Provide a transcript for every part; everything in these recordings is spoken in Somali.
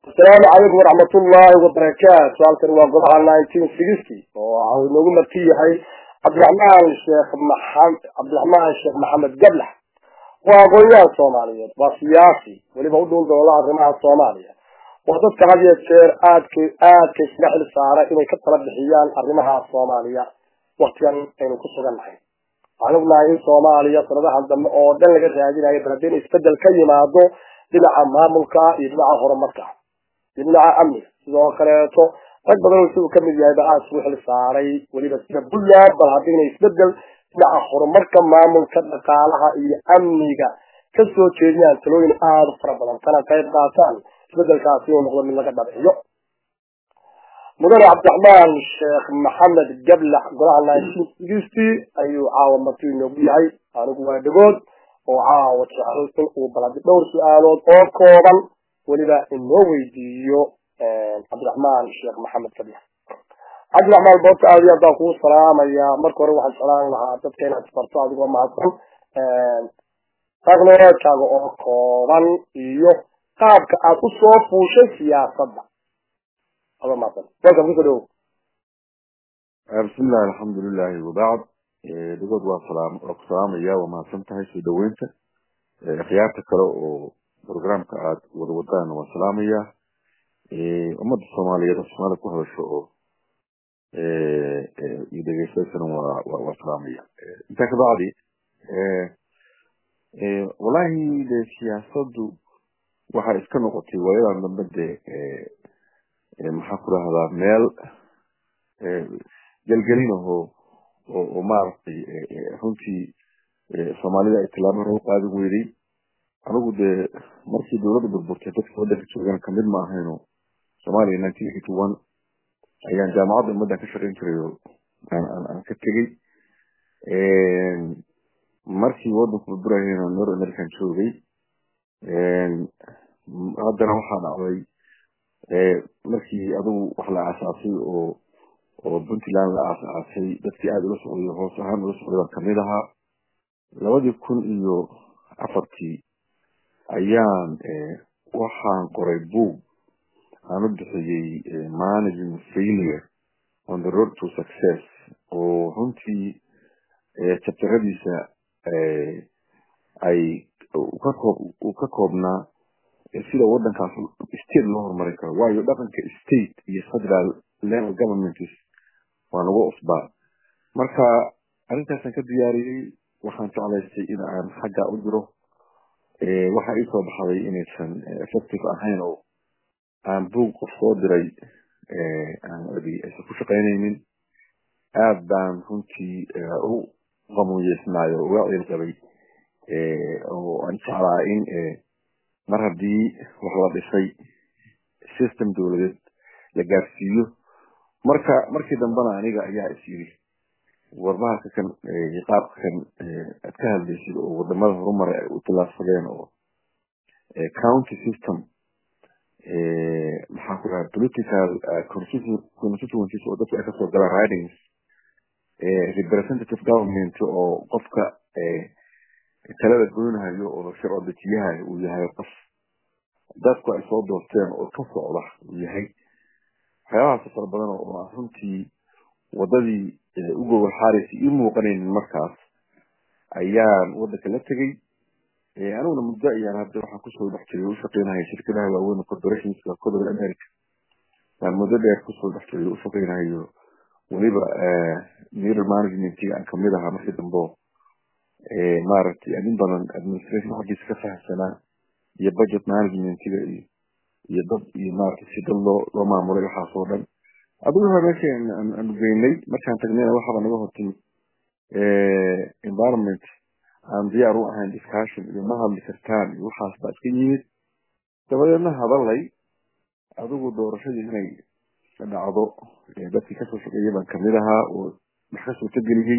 asalaamu calaykum waraxmat ullaahi wabarakaatu halkan waa golaha nineteen sixty oo inoogu marti yahay cabdiraxmaan sheekh maxamed cabdiraxmaan sheekh maxamed gablax waa aqoonyahan soomaaliyeed waa siyaasi weliba u dhuul doola arrimaha soomaaliya waa dadka had iyo jeer aadka aadka iskaga xil saara inay ka tala bixiyaan arrimaha soomaaliya waktigan aynu ku sugan nahay waxaan ognahay in soomaaliya sanadahan dambe oo dhan laga raadinayo bal haddii in isbedel ka yimaado dhinaca maamulka iyo dhinaca horumarka iyo dhinaca amniga sidoo kaleeto rag badan oo siduu kamid yahay ba aada isugu xil saaray weliba sida puntland bal haddii ina isbedel dhinaca horumarka maamulka dhaqaalaha iyo amniga kasoo jeediyaan talooyin aada u fara badan kana qayb qaataan isbedelkaasi inuu noqdo mid laga dhabciyo mudane cabdiraxmaan sheekh maxamed gablax golaha nineteen sixty ayuu caawa marti inoogu yahay anigu waa dhagood oo caawa jecel in uu baladi dhowr su-aalood oo kooban weliba inoo weydiiyo cabdiraxmaan sheekh maxamed gablax cabdiraxmaan boobta aad iyo aad baan kugu salaamayaa marka hore waxaan jeclaan lahaa dadka inaad isbarto adigoo mahadsan raqnoloodkaaga oo kooban iyo qaabka aad u soo fuushay siyaasadda adoo mahadsan welcome kusoo dhawow bismillahi alxamdulilahi wabacd dhagood waa salaam waa ku salaamaya waa mahadsan tahay soo dhaweynta akhyaarta kale oo programka aad wada wadaan waan salaamaya ummadda soomaaliyeed oo soomaalida ku hadasho oo iyo dhegeystaysana waa waa salaamaya intaa kabacdi wallahi de siyaasaddu waxay iska noqotay waayadan dambe de maxaa ku rahdaa meel gelgelin aho oo maaragtay runtii soomaalida ay tilaabo hore u qaadi weyday anigu dee markii dawladda burburtay dadka waddanka joogan kamid ma ahayno soomaaliya nineteen eighty one ayaan jaamacadda ummaddan ka shaqayn jiray oo aan ka tegey markii waddanku burburayayna nor american joogay haddana waxaa dhacday markii adigu wax la aasaasay oo oo puntland la aasaasay dadkii aada ula socday hoos ahaan ula socday baan kamid ahaa labadii kun iyo afartii ayaan waxaan qoray book aan u bixiyey managing failure on the road to success oo runtii jabtaradiisa ay ka koob uu ka koobnaa sida waddankaas state loo horumarin karo waayo dhaqanka state iyo federal level governments waa nagu cusbaa marka arrintaasaan ka diyaariyey waxaan jeclaystay in aan xagga u diro waxaa ii soo baxday inaysan effective ahayn oo aan buog qof soo diray aysan ku shaqaynaynin aad baan runtii u qamuuyeysnaayo uga ciil qabay oo aan jeclaa in mar haddii wax la dhisay system dawladeed la gaarsiiyo marka markii dambena aniga ayaa is yiri warbahalka kan qaabka kan aad ka hadlaysid oo wadamada horumaray ay u tilaabsadeen oo county system maxaa ku dhaha political constituencies oo dadku ay kasoo galaan ridings representative government oo qofka talada goynahayo oo sharci dejiyahayo uu yahay qof dadku ay soo doorteen oo ka socda uu yahay waxyaabahaas fara badan oo aan runtii wadadii u gogol xaaraysa ii muuqanaynin markaas ayaan waddanka la tegey aniguna muddo ayaan hadda waxaan kusoo dhex jiray u shaqeynahay shirkadaha waaweyn corporationska codobal america aan muddo dheer kusoo dhex jiray u shaqeynahayo weliba middle managementiga aan kamid ahaa markii dambo maaragtay in badan administration xaggiisa ka fahamsanaa iyo budget managementiga iyo iyo dad iyo maaragtay si dad loo loo maamulay waxaas oo dhan adigu waa meesha aan geynay markaan tagnayna waxaaba naga hortimid environment aan diyaar u ahayn discussion iyo ma hadli kartaan iyo waxaas baa iska yimid dabadeedna hadalay adigu doorashadii inay dhacdo dadkii kasoo shaqeeyay baan kamid ahaa oo wax ka suurtageliyey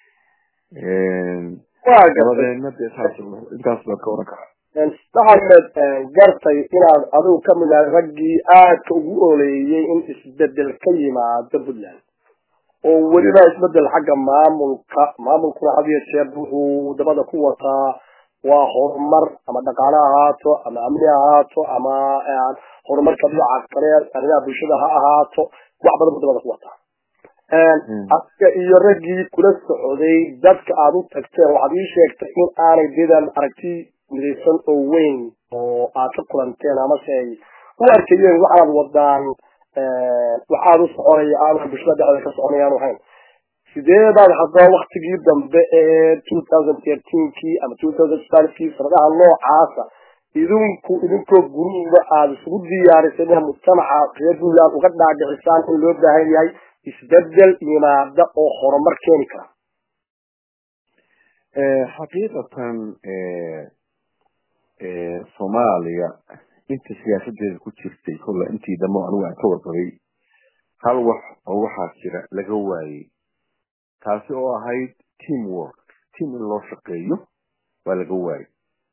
dabadeedna dee saas intaas baan ka oran karaa maxamed gartay inaad adigu kamid ahay raggii aadka ugu oleeyey in isbedel ka yimaado puntland oo weliba isbedel xagga maamulka maamulkuna had iyo jeer wuxuu dabada ku wataa waa horumar ama dhaqaale ahaato ama amni ahaato ama horumarka dhinaca kale arrimaha bulshada ha ahaato wax badan bu dabada ku wataa aska iyo raggii kula socday dadka aada u tagteen waxaad ii sheegtay in aanay didan aragti midaysan oo weyn oo aad ka kulanteen amase ay u arkayeen waxaad wadaan waxaad u soconaya aana bulshada dhexdeeda ka soconayaanu ahayn sideedaad haddaba waktigii dambe ee two thousand thirteenkii ama two thousand twelvekii sanadaha noocaasa idinku idinkoo guruba aada isugu diyaarisay inaha mujtamaca reer puntland uga dhaadhicisaan in loo baahan yahay isbedel yimaada oo horumar keeni kara xaqiiqatan soomaaliya inta siyaasadeeda ku jirtay kolla intii dambe anigu aan ka warqabay hal wax oo waxaa jira laga waayey taasi oo ahayd team work team in loo shaqeeyo waa laga waayey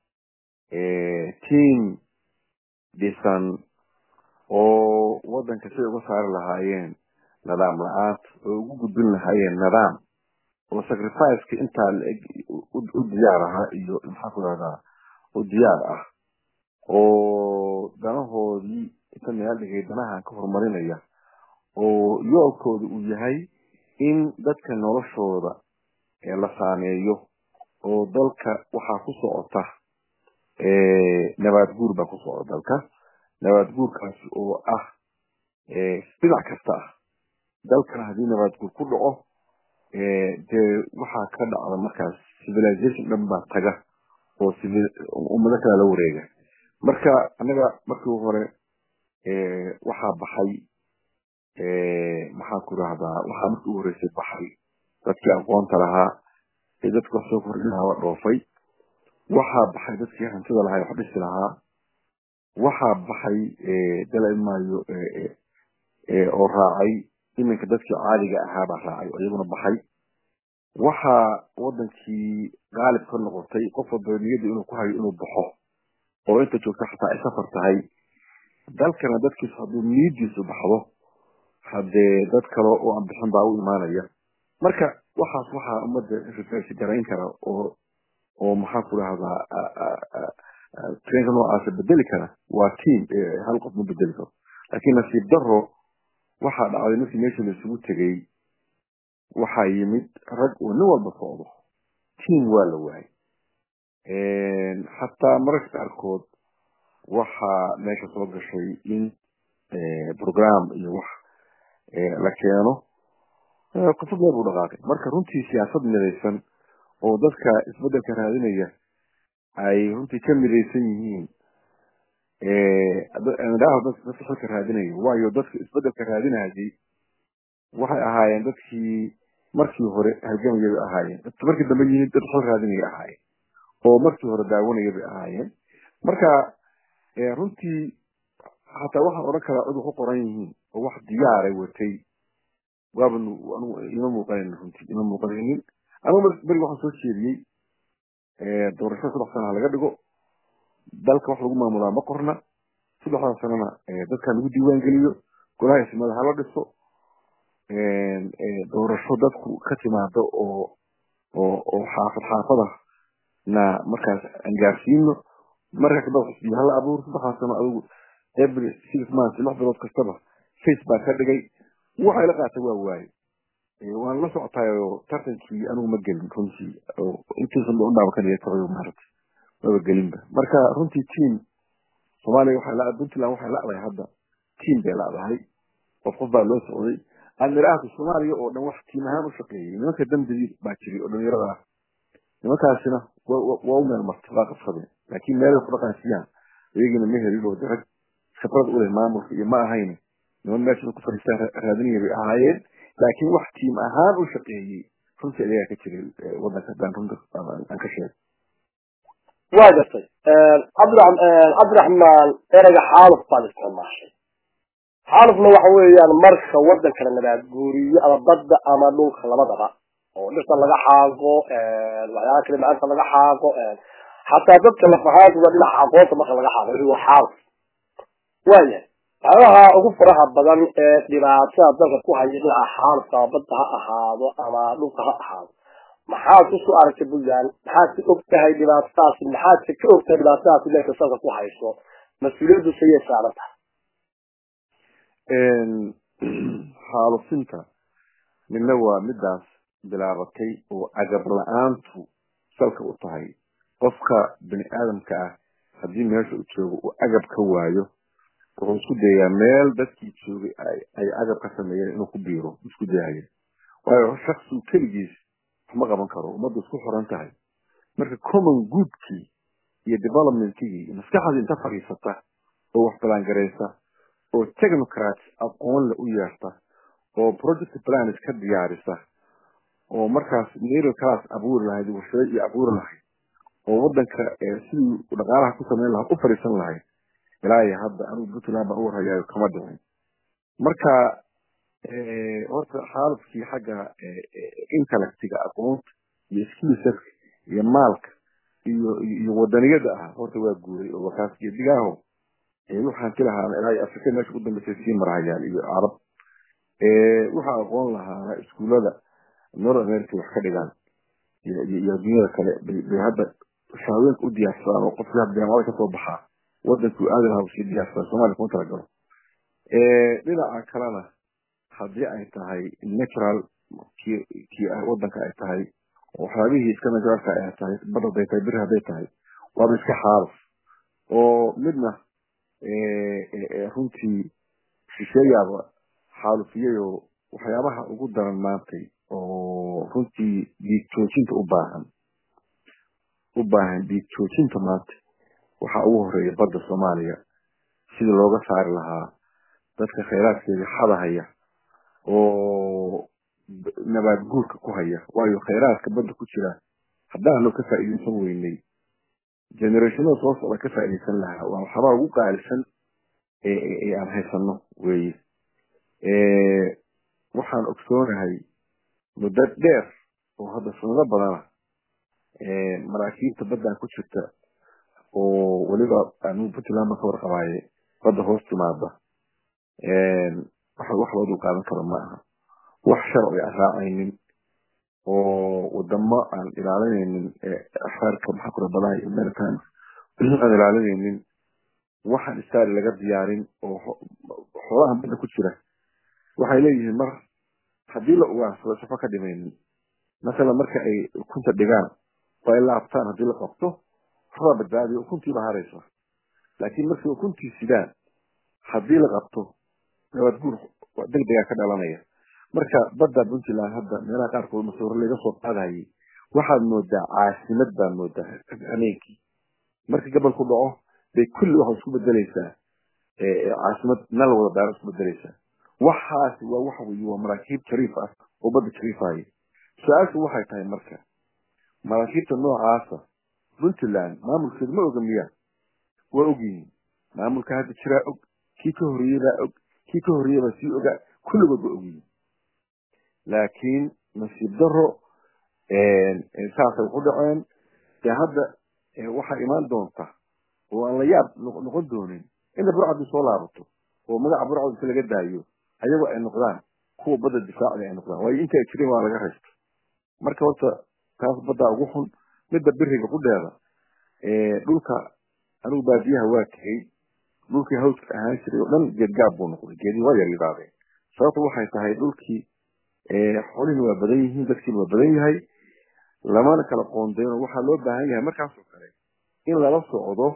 team dhisan oo waddanka siday uga saari lahaayeen nidaam la-aanta oo ugu gudbin lahaayeen nidaam oo sacrificeka intaa u diyaar ahaa iyo maxaa ku rahdaa u diyaar ah oo danahoodii inta meel dhigay danahan ka horumarinaya oo yoolkooda uu yahay in dadka noloshooda la saameeyo oo dalka waxaa ku socota nabaad guur baa ku socda dalka nabaad guurkaasi oo ah dhinac kasta ah dalkana haddii nabaad guur ku dhaco dee waxaa ka dhacda markaas civilization dhan baa taga oo ummado kale la wareega marka anaga markii hore waxaa baxay maxaan ku rahdaa waxaa markii u horeysay baxay dadkii aqoonta lahaa ee dadka wax soo kordhin lahaa waa dhoofay waxaa baxay dadkii hantida lahaa wax dhisi lahaa waxaa baxay dalamaayo oo raacay iminka dadkii caadiga ahaa baa raacay oo iyaguna baxay waxaa wadankii qaalib ka noqotay qof walba niyadda inuu ku hayo inuu baxo oo inta joogta xataa ay safar tahay dalkana dadkiisu hadduu niyadiisu baxdo haddee dad kale oo aan bixin baa u imaanaya marka waxaas waxaa ummadda rifaysi garayn kara oo oo maxaan ku rahdaa treenka noocaasa bedeli kara waa team hal qof ma bedeli karo laakiin nasiib daro waxaa dhacday markii meesha la isugu tegay waxaa yimid rag oo nin walba socdo team waa la waayay xataa mararka qaarkood waxaa meesha soo gashay in program iyo wax la keeno qofad meel buu dhaqaaqay marka runtii siyaasad midaysan oo dadka isbedelka raadinaya ay runtii ka midaysan yihiin idhaaho dadka xilka raadinaya waayo dadka isbedelka raadinayay waxay ahaayeen dadkii markii hore halgamayay bay ahaayeen dadka markii dambe yimid dad xil raadinaya ahaayeen oo markii hore daawanaya bay ahaayeen marka runtii hataa waxaan odhan karaa cid ku qoran yihiin oo wax diyaaray watay waaba anigu ima muuqanayn runtii ima muuqanaynin anigu beri waxaan soo jeediyey doorashada saddex sana ha laga dhigo dalka wax lagu maamulaa ma qorna saddexdaa sanana dadka lagu diiwaan geliyo golaha ismada hala dhiso doorasho dadku ka timaado oo oo oo xaafad xaafada na markaas aan gaarsiino marka kadaba xisbiya hala abuur saddexdaa sano adigu every six months lix bilood kastaba face baa ka dhigay waxay la qaatay waa waaye waan la socotaayo tartankii anigu ma gelin runtii intiisan ba u dhaabakanaya tabayo maarata maba gelinba marka runtii team soomaaliya waxay la puntland waxay la'dahay hadda team bay la'dahay qof qof baa loo socday admiraahka soomaaliya oo dhan wax tiim ahaan u shaqeeyay nimanka dambidiid baa jiray oo dhalinyarada ah nimankaasina waa u meel martay waa qabsadeen laakiin meelay ku dhaqansiyaan iyagina ma helin oo darag khibrad u leh maamulka iyo ma ahayn niman meesha ku fadhiistaan raadinaya bay ahaayeen laakiin wax tiim ahaan u shaqeeyey runtii ayagaa ka jiray wadanka haddaan runta aan ka sheego waa gartay cabdiraxmaan ereyga xaaluf baad isticmaashay xaalufna waxa weeyaan marka wadanka la nabaad guuriyo ama badda ama dhulka labadaba oo dhirta laga xaago waxyaala kale maanta laga xaago xataa dadka lafahaantooda dhinaca aqoonta marka laga xaago waa xaaluf waaya waxyaabaha ugu faraha badan ee dhibaatada dalka ku haya dhinaca xaalufka ama badda ha ahaado ama dhulka ha ahaado maxaad usoo aragtay puntland maxaad ka og tahay dhibaatadaasi maxaadse ka og tahay dhibaatadaasi meelka salka ku hayso mas-uuliyaddu sayay saaran tahay xaalufinta midna waa midaas bilaabatay oo agab la-aantu salka u tahay qofka bini aadamka ah haddii meesha uu joogo uu agab ka waayo wuxuu isku dayayaa meel dadkii joogay ay agab ka sameeyeen inuu ku biiro isku dayaya waayo shaksigu keligiis waxma qaban karo ummaddu isku xoran tahay marka common goodkii iyo developmentkii maskaxdii inta fadhiisata oo wax balangaraysa oo technocrats aqoon le u yeerta oo project plans ka diyaarisa oo markaas middle class abuuri lahayd warshado iyo abuuri lahayd oo wadanka sidii dhaqaalaha ku samayn lahaa u fadhiisan lahayd ilaa iyo hadda anigu puntland baan u warhayaayo kama dhicin marka horta xaalufkii xagga intellectiga aqoonta iyo skillset iyo maalka iyo iyo wadaniyada ah horta waa guuray oo wakaas geedigaaho waxaan ki lahaana ilaa iyo afrika meesha u dambeysay sii marhayaan iyo carab waxaa aqoon lahaana iskuullada north america wax ka dhigaan iyo adduunyada kale bay hadda shaaweenka u diyaarsadaan oo qofkii hadda jaamacada kasoo baxaa wadankuu aadi lahaa usii diyaarsadaa somalia kuma talagalo dhinaca kalena haddii ay tahay natural ki kii wadanka ay tahay waxyaabihii iska naturalka ay tahay bad haday tahay beri hadday tahay waaba iska xaaluf oo midna runtii shisheeyaaba xaalufiyay oo waxyaabaha ugu daran maantay oo runtii dhiig joojinta u baahan u baahan dhiig joojinta maanta waxaa ugu horeeya badda soomaaliya sidii looga saari lahaa dadka khayraadkeeda xadahaya oo nabaad guurka ku haya waayo khayraadka badda ku jira haddaan loo ka faa'iidaysan weynay generationada soo socda ka faa'iidaysan lahaa waa waxyaabaa ugu qaalisan ee aan haysano weeye waxaan ogsoonahay muddo dheer oo hadda sanado badana maraakiibta baddan ku jirta oo weliba anigu puntland baan ka warqabaaye badda hoos timaada wax wax loo dul qaadan karo ma aha wax sharci aan raacaynin oo wadamo aan ilaalinaynin xeerka maxaa kura badaha iyo maritime aan ilaalinaynin waxaan istaari laga diyaarin oo xoolahan badda ku jira waxay leeyihiin mar haddii la ugaarsado shafo ka dhimaynin masalan marka ay ukunta dhigaan oo ay laabtaan haddii la qabto waxbaa badbaadiyo ukuntiiba haraysa laakiin markay ukuntii sidaan haddii la qabto nabaad guur degdegaa ka dhalanaya marka badda puntland hadda meelaha qaarkood masuuro laga soo qaadayay waxaad moodaa caasimad baad moodaa habeenkii marka gabal ku dhaco bay kulli waxay isku bedelaysaa caasimad nal wada daara isku bedelaysaa waxaasi waa waxa weeye waa maraakiib jariif ah oo badda jariifaya su-aashu waxay tahay marka maraakiibta noocaasa puntland maamulkeedu ma oga miyaa waa ogyihiin maamulka hadda jiraa og kii ka horreeyey baa og kii ka horreeyey baa sii ogaa kulligood ba ogyihiin laakiin nasiib daro saasay waxu dhaceen dee hadda waxaa imaan doonta oo aan la yaab noqon doonin inay burcadii soo laabato oo magaca burcad inta laga daayo ayagoo ay noqdaan kuwa badda difaacda ay noqdaan waayo inta ay jireen waa laga raysta marka horta taas baddaa ugu xun midda biriga qudheeda dhulka anigu baadiyaha waa tegey dhulkii hawska ahaan jiray oo dhan geedgaab buu noqday geedii waa yar yidhaadeen sababta waxay tahay dhulkii xoolihina waa badan yihiin dadkiina waa badan yahay lamana kala qoondeyno waxaa loo baahan yahay markaasoo kale in lala socdo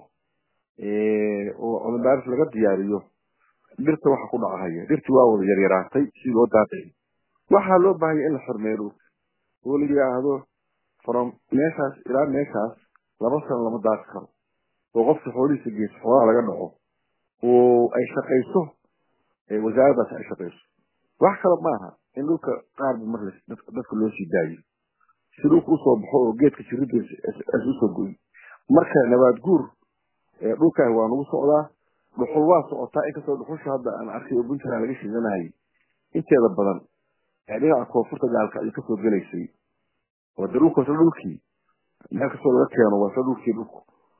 oo cudurdaaris laga diyaariyo dhirta waxa ku dhacahaya dhirtii waa wada yaryaraatay sidii loo daaqay waxaa loo baahan yahay in la xurmeeyo dhulka oo la yidhaahdo from meeshaas ilaa meeshaas laba sano lama daaqi karo oo qofka xoolihiisa geeso xoolaha laga dhaco oo ay shaqayso wasaaraddaas ay shaqayso wax kale maaha in dhulka qaarba mar dadka loo sii daayo si dhulka usoo baxo oo geedka jiridiisa as usoo goy marka nabaad guur dhulkaah waa nagu socdaa dhuxul waa socotaa inkastoo dhuxusha hadda aan arkay oo puntland laga shidanayay inteeda badan ee dhinaca koonfurta gaalka ay kasoo gelaysay oo de dhulka wasla dhulkii meel kastoo laga keeno waa isla dhulkii dhulku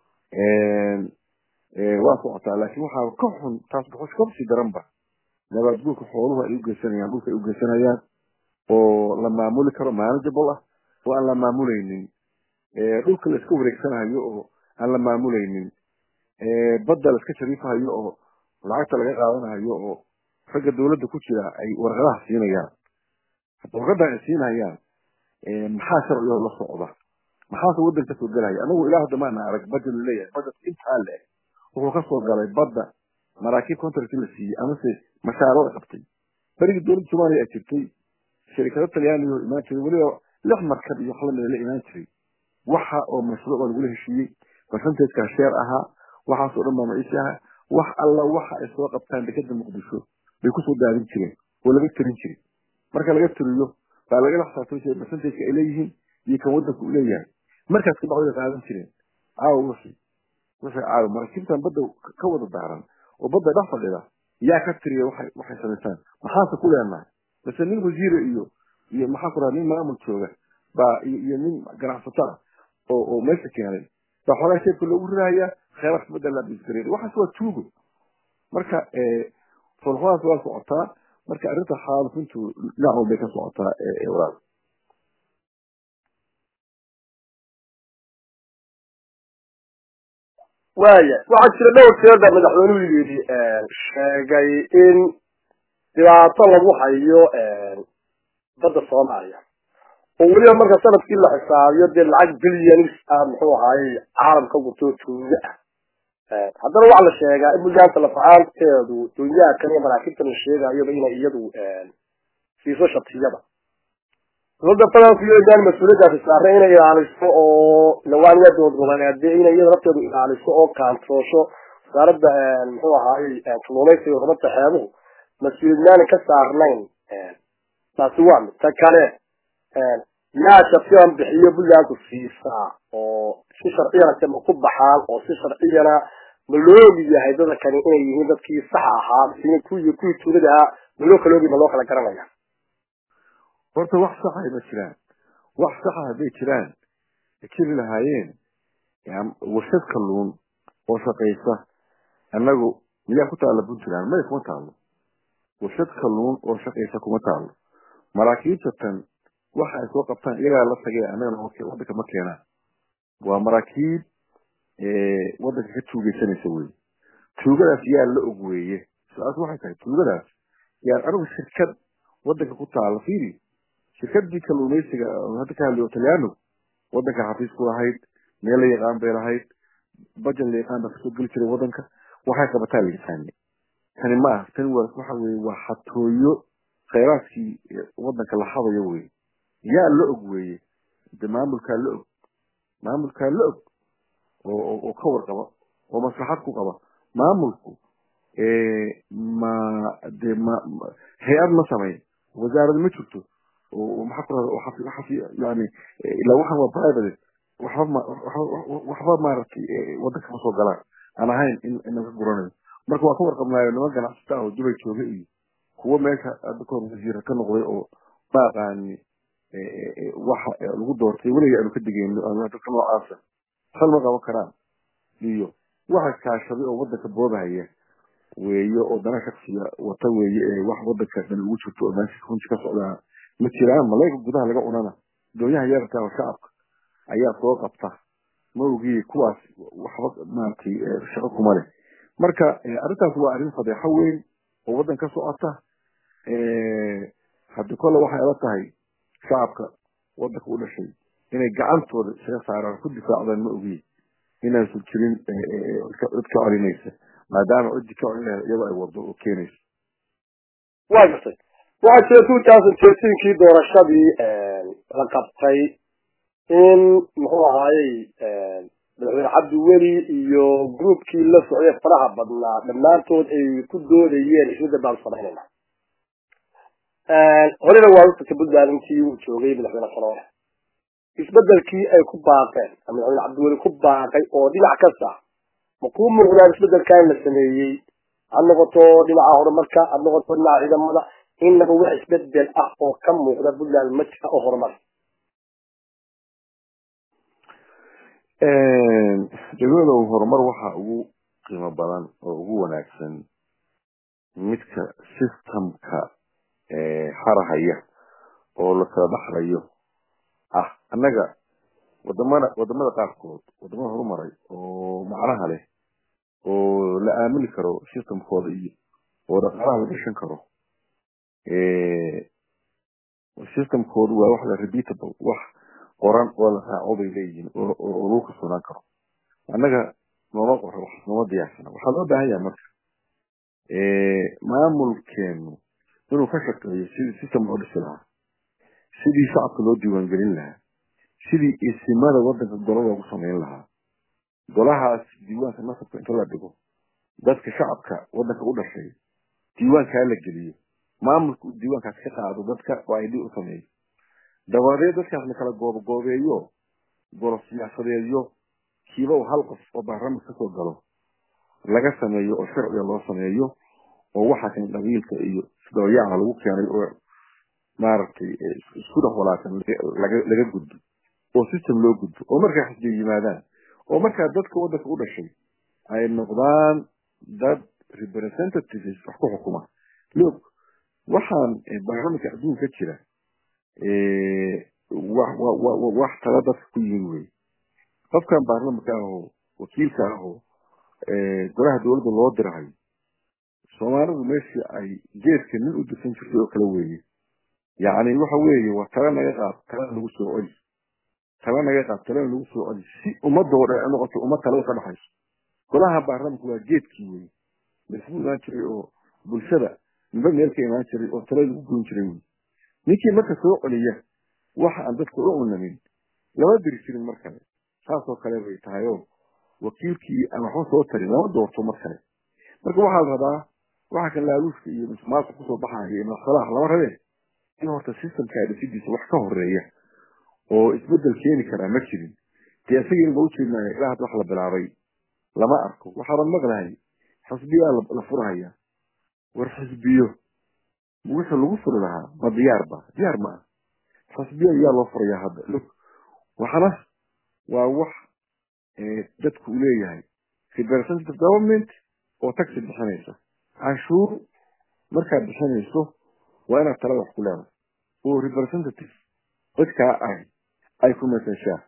waa socotaa laakiin waxaa ka xun taas dhuxush kabsii daranba nabaad guurka xooluhu ay ugeysanayaan dhulka ay ugeysanayaan oo la maamuli karo manageable ah oo aan la maamulaynin dhulka la iska wareegsanayo oo aan la maamulaynin badda la iska shariifahayo oo lacagta laga qaadanayo oo ragga dawladda ku jira ay warqadaha siinayaan warqadan ay siinayaan maxaa sharcigo la socda maxaase waddan kasoo gelaya anagu ilaa hadda maana arag budget laleeyahay budget intaa le wuxuu kasoo galay badda maraakiib contract la siiyey amase mashaariic qabtay berigii dowladda soomaaliya ay jirtay shirikado talyaaniga oo imaan jiray weliba lix markab iyo wax lamida la imaan jiray waxa oo mashruuc baa lagula heshiiyey percentagekaa sheer ahaa waxaasoo dhan baa maciishi ahaa wax alla waxa ay soo qabtaan dekeda muqdisho bay kusoo daadin jireen oo laga tirin jiray marka laga tiriyo baa lagala xisaabtami jiray percentageka ay leeyihiin iyo kan waddanka uu leeyahay markaas ka bacdi bay qaadan jireen caawa wixii wixii caawa maraakiibtan badda ka wada daaran oo badda dhex fadhida yaa ka tiriya waxay waxay samaysaan maxaase ku leenahay base nin wasiire iyo iyo maxaa ku raha nin maamul jooga baa iyo nin ganacsato ah oo oo meesha keenay baa xoogaa sheebka loogu rirahayaa kheyraadka badda la bisgareer waxaas waa tuugo marka folxadaas waa socotaa marka arrinta xaalufintu dhinac walbay ka socotaa walaal waaya waxaa jira dhowr jeer baa madaxweynuhu yidhi sheegay in dhibaato lagu hayo badda soomaaliya oo weliba marka sanadkii la xisaabiyo dee lacag bilyanis ah muxuu ahaayey caalamka gurtoo tuuga ah haddana waxaa la sheegaa in buntland lafacaanteedu dunyaha kan iyo maraakiibta la sheegayoba inay iyadu siiso shatiyada dowladda federaalku iyo inaan mas-uuliyaddaasi saarnay inay ilaaliso oo lawaaniya dowlad goboleedee inay iyada lafteedu ilaaliso oo kaantoosho wasaaradda muxuu ahaayey kalluumaysiga horumarta xeebuhu mas-uuliyadnaani ka saarnayn taasi waa mid ta kale yaa shaksiyan bixiyo buntlandku siisaa oo si sharciyana se ma ku baxaan oo si sharciyana ma loogi yahay dada kani inay yihiin dadkii sax ahaa mise kuwii kuwii tuulada ahaa ma loo kala ogi ma loo kala garanaya horta wax saxa ma jiraan wax saxa hadday jiraan jiri lahaayeen warshad kalluun oo shaqaysa annagu miyaa ku taalla puntland may kuma taalo warshad kalluun oo shaqaysa kuma taalo maraakiibta tan waxa ay soo qabtaan iyagaa la tagee annagana waddanka ma keenaan waa maraakiib waddanka ka tuugeysanaysa wey tuugadaas yaa la og weeye su-aas waxay tahay tuugadaas yaan anigu shirkad waddanka ku taala fiiri shirkadii kalluumaysiga hadda ka hadliyo talyaano waddanka xafiis ku lahayd meel la yaqaan bay lahayd bajet la yaqaan baa kasoo geli jiray waddanka waxay qabataa la yaqaani tani ma ah tani waa waxa weye waa xatooyo khayraadkii waddanka la hadayo weye yaa la og weeye de maamulkaa la og maamulkaa la og oo oo ka warqaba oo maslaxad ku qaba maamulku ma de ma hay-ad ma sameyn wasaarad ma jirto oo maxaa ku rahda xafi xafi yani ilaa waxan waa private waxba ma waxba maaragtay waddanka ma soo galaan aan ahayn in inaga guranayo marka waa ka warqabnaayo niman ganacsata ah oo dubay jooga iyo kuwo meesha hadda kahor wasiira ka noqday oo ma aqaani waxa lagu doortay weliga aanu ka digayno dadka noocaasa hal ma qaban karaan iyo waxa kaashaday oo waddanka boobahaya weeye oo dana shaksiga wata weeye ee wax waddanka dhan ugu jirto oo meesha runti ka socdaa ma jiraan malayga gudaha laga cunana doonyaha yararka oo shacabka ayaa soo qabta ma ogiye kuwaas waxba maaragtay shaqo kuma leh marka arrintaas waa arrin fadeexo weyn oo waddan ka socota haddi kolle waxay ala tahay shacabka waddanka u dhashay inay gacantooda isaga saaraan ku difaacdaan ma ogiye inaysan jirin cid ka celinaysa maadaama ciddi ka celinaha iyadoo ay wado oo keenayso waa gartay waxaa jira two thousand thirteenkii doorashadii la qabtay in muxuu ahaayey madaxweyne cabdiweli iyo groupkii la socday faraha badnaa dhammaantood ay ku doodayeen ismidda baan samaynayna horena waa usirta puntland intii uu joogay madaxweyne saloole isbedelkii ay ku baaqeen madaxweyne cabdiweli ku baaqay oo dhinac kasta ma kuu muuqdaan isbedelkan la sameeyey ha noqoto dhinaca horumarka ha noqoto dhinaca ciidamada inaba wax isbedel ah oo ka muuqda puntland ma jira oo horumar degmadow horumar waxa ugu qiimo badan oo ugu wanaagsan midka systemka harahaya oo la kala dhaxlayo ah annaga wadamada wadamada qaarkood wadamada horumaray oo macnaha leh oo la aamini karo systemkooda iyo oo dhaqaalaha la gashan karo systemkoodu waa wax la repeatable wax qoran oo la raaco bay leeyihiin oo lagu kalsoonaan karo annaga nooma qoro wax nooma diyaarsana waxaa loo baahan yahay marka maamulkeenu inuu ka shaqeeyo sidii system loo dhisi lahaa sidii shacabka loo diiwaangelin lahaa sidii isimada wadanka golo loogu samayn lahaa golahaas diiwaanka nasabka inta la dhigo dadka shacabka wadanka u dhashay diiwaankaa la geliyo maamulka uu diiwaankaas ka qaado dadka oo id u sameeyo dabadeed dadkaas la kala goobagoobeeyo golo siyaasadeedyo kiiba uu hal qof oo baarlamanka kasoo galo laga sameeyo oo sharciga loo sameeyo oo waxaa kan qabiilka iyo isdabayaca lagu keenay oo maaragtay isku dhex walaasan laga gudbo oo system loo gudbo oo markaa xisbiya yimaadaan oo markaa dadka wadanka u dhashay ay noqdaan dad representatives wax ku xukuma loog waxaan baarlamanka adduunka jira wax tala dadka ku yihin wey qofkan baarlamanka ahoo wakiilka ahoo golaha dowladda loo dirahay soomaalidu meeshii ay geedka nin u dirsan jirtay oo kale weeye yacni waxa weeye waa tala naga qaad talana lagu soo celi tala naga qaad talana lagu soo celi si ummadoo dhan ay noqoto ummad talada ka dhexayso golaha baarlamanka waa geedkii wey laisku imaan jiray oo bulshada ninba meel ka imaan jiray oo tala lagu goyn jiray wey ninkii marka soo celiya waxa aan dadka u unamin lama diri jirin mar kale saasoo kale bay tahay oo wakiilkii aan waxba soo tarin lama doorto mar kale marka waxaa la rabaa waxa kan laaluushka iyo musuqmaasuq kusoo baxaya iyo madaxsalaha lama rabee in horta systemka dhisidiisa wax ka horeeya oo isbedel keeni karaa ma jirin dee isagiina ma ujeednaayo ilaa hadda wax la bilaabay lama arko waxaaban maqlahay xisbiyaa la furahaya war xisbiyo wixii lagu furi lahaa ma diyaar ba diyaar ma ah xisbiya yaa loo furayaa hadda log waxana waa wax dadku leeyahay representative government oo taxi bixinaysa canshuur markaad bixinayso waa inaad talada wax ku leedahay oo representative dadkaa ahi ay ku meseshaa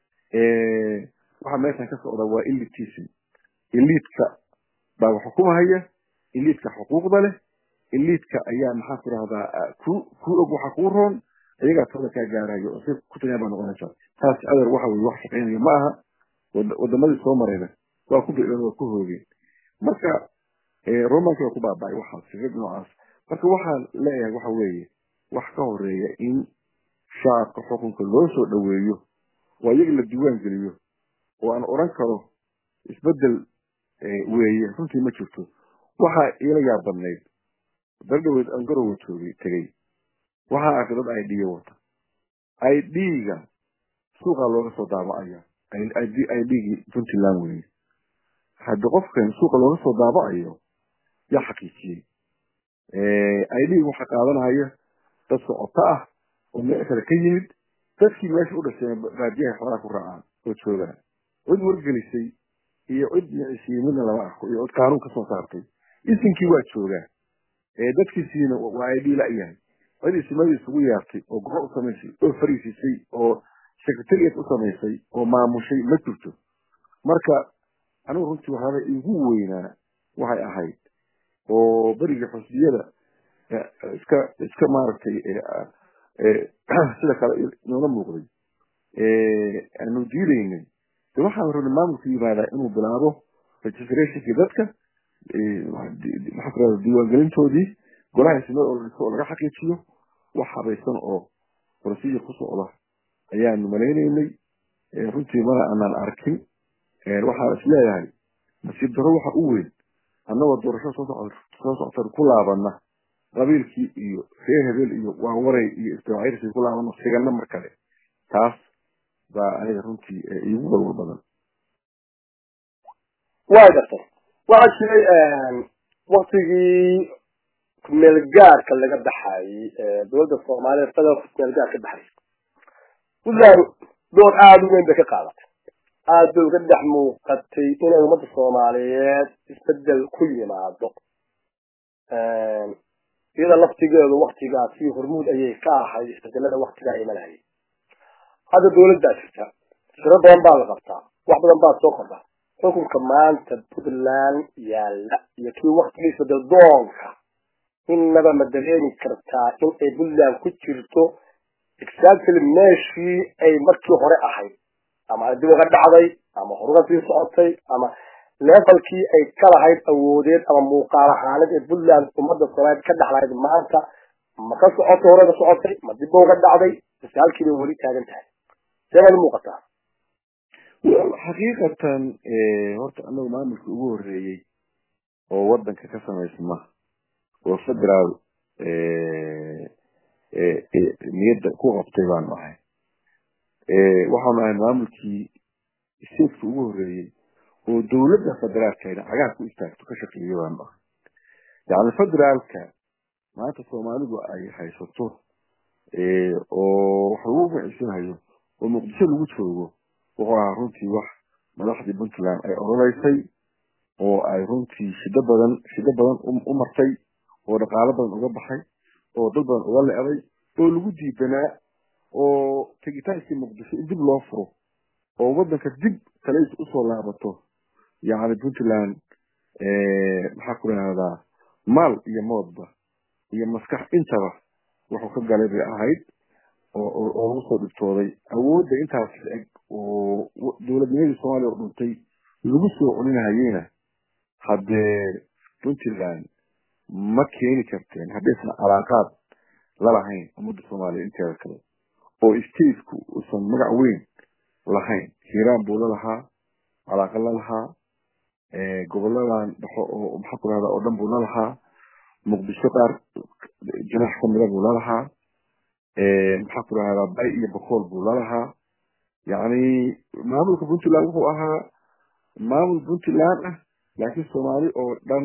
waxa meeshan ka socda waa elitism eliidka baa wax xukumahaya eliidka xuquuqda leh eliidka ayaa maxaa ku rahdaa ku ku og waxa kuu roon iyagaa talada kaa gaarayo oo si ku tagaa baa noqonaysaa taas adeer waxa weye wax shaqaynayo ma aha wadamadii soo marayna waa ku bideen waa ku hoogeen marka romanka waa ku baaba'ay waxaas fikrad noocaas marka waxaan leeyahay waxa weeye wax ka horeeya in shacabka xukunka loo soo dhoweeyo oo iyaga la diiwaan geliyo oo aan oran karo isbedel weeye runtii ma jirto waxaa iila yaab badnayd dardhaweed aan garowa joogay tegey waxaa arkay dad i d wata i d-ga suuqaa looga soo daabacaya i d-gii puntland weye haddi qofkan suuqa looga soo daabacayo yaa xaqiijiyey i d waxaa qaadanaya dad socoto ah oo meel kale ka yimid dadkii meesha u dhasheen baadiyaha xoolaa ku raacaan oo joogaan cid wargelisay iyo cid micisiiye midna lama arko iyo cid qaanuun kasoo saartay isinkii waa joogaa dadkiisiina waa i d la-yahay cid isimadii isugu yeertay oo goro u samaysay oo fariisisay oo secretariat u samaysay oo maamushay ma jirto marka anigu runtii waxaaba igu weynaa waxay ahayd oo beriga xusbiyada iska iska maaragtay sida kale noola muuqday aanu diidaynay de waxaan rabnay maamulku yimaadaa inuu bilaabo registrationkii dadka maxaa ku rahda diiwaangelintoodii golaha ismada oo oo laga xaqiijiyo wax habaysan oo procedure ku socda ayaanu malaynaynay runtii mana aanaan arkin waxaan is leeyahay nasiib daro waxa u weyn annagoo doorasho soo soo socota ku laabana qabiilkii iyo reer hebel iyo waawaray iyo isdawacirsi ku laabano sigana mar kale taas baa aniga runtii iigu walwal badan waa gartay waxaa jiray waktigii kumeelgaarka laga baxayey dowladda soomaaliya federaalka kumeelgaar ka baxaysa puntland door aada u weyn bay ka qaadatay aada bay uga dhex muuqatay inay ummadda soomaaliyeed isbedel ku yimaado iyada laftigeedu waktigaasi hormuud ayay ka ahayd isbedelada waktigaa imanayay hadda dawladdaa jirta shiro badan baa la qabtaa wax badan baa soo kordha xukunka maanta puntland yaalla iyo kii waktigiisa dadoonka innaba ma dareemi kartaa in ay puntland ku jirto exactly meeshii ay markii hore ahayd ama dib uga dhacday ama horuga sii socotay ama levelkii ay ka lahayd awoodeed ama muuqaal ahaaneed ee puntland ummadda soomaaliyeed ka dhexlahayd maanta ma ka socotay hore ka socotay ma dib uga dhacday base halkii bay weli taagan tahay see baad muuqataa xaqiiqatan horta anagu maamulka ugu horeeyey oo wadanka ka samaysma oo federaal niyadda ku qabtay baanu ahay waxaanu ahay maamulkii stateka ugu horeeyey oo dawladda federaalkeena cagaha ku istaagto ka shaqeeya baanu ahay yacni federaalka maanta soomaalidu ay haysato oo wax lagu magaciisanayo oo muqdisho lagu joogo wuxuu ahaa runtii wax madaxdii puntland ay oroleysay oo ay runtii shido badan shido badan u martay oo dhaqaalo badan uga baxay oo dad badan uga le-day oo lagu diidanaa oo tegitaankii muqdisho in dib loo furo oo waddanka dib kaleys usoo laabato yacni puntland maxaa ku rahdaa maal iyo moodba iyo maskax intaba wuxuu ka galay bay ahayd oo lagu soo dhibtooday awoodda intaas eg oo dowladnimadii soomaaliya oo dhuntay lagu soo celinahayeyna haddee puntland ma keeni karteen haddaysan calaaqaad lalahayn ummadda soomaaliya inteeda kale oo stateku uusan magac weyn lahayn hiiraan buu lalahaa calaaqa lalahaa goboladan dhexo oo maxaa ku rahdaa oo dhan buu lalahaa muqdisho qaar jinax kamida buu lalahaa maxaa ku rahdaa bay iyo bakool buu lalahaa yacni maamulka puntland wuxuu ahaa maamul puntland ah laakiin soomaali oo dhan